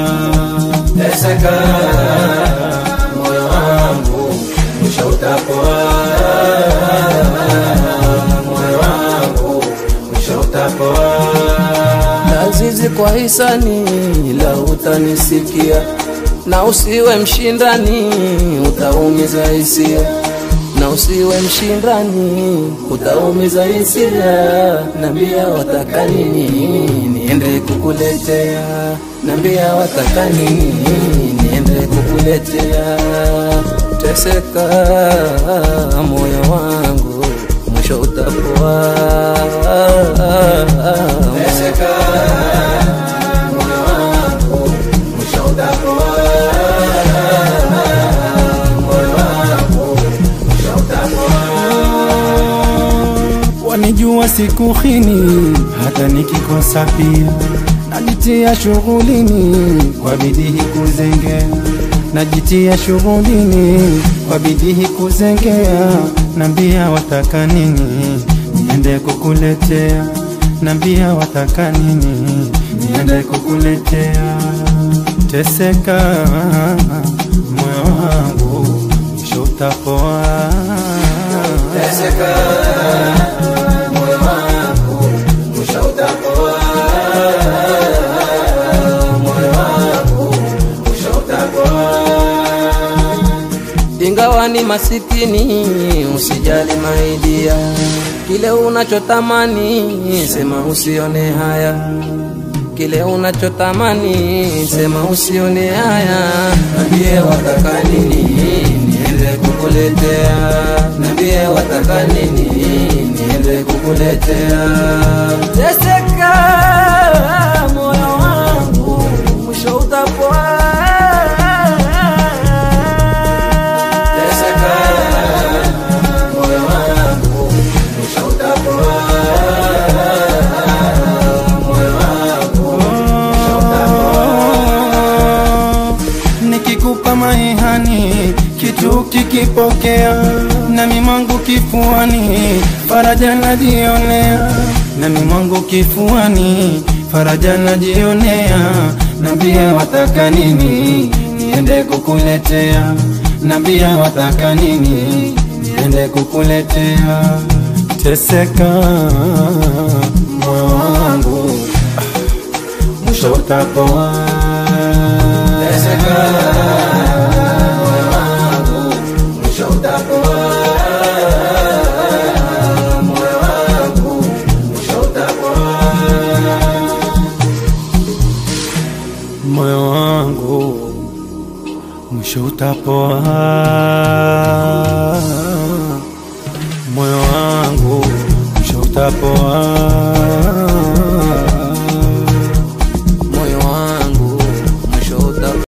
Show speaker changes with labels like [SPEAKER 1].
[SPEAKER 1] teseka moyo wangu mwisho utapoa moyo wangu mwisho utapoa lazizi kwa hisani la utanisikia na usiwe mshindani utaumiza hisia na usiwe mshindani utaumiza hisia nambia wataka nini niende kukuletea nambia wataka nini niende kukuletea teseka moyo wangu mwisho utapoa teseka moyo wangu mwisho utapoa moyo wangu mwisho utapoa
[SPEAKER 2] wanijua siku hini hata nikikosa pia najitia shughulini kwa bidii kuzengea najitia shughulini kwa bidii kuzengea nambia wataka nini niende kukuletea nambia wataka nini niende kukuletea teseka moyo wangu mwisho utapoa
[SPEAKER 1] teseka moyo wangu mwisho utapoa moyo wangu mwisho utapoa ingawa ni masikini usijali maidia kile unachotamani sema usione haya kile unachotamani sema usione haya nambie wataka nini niende kukuletea nambie wataka nini niende kukuletea teseka moyo wangu mwisho utapoa teseka moyo wangu mwisho utapoa moyo wangu mwisho utapoa
[SPEAKER 2] nikikupa maihani kitu kikipokea nami mwangu kifuani faraja najionea nami mwangu kifuani faraja najionea nambia wataka nini niende kukuletea nambia wataka nini niende kukuletea teseka moyo wangu mwisho utapoa
[SPEAKER 1] teseka moyo wangu mwisho utapoa moyo wangu mwisho utapoa
[SPEAKER 2] moyo wangu mwisho utapoa moyo wangu mwisho utapoa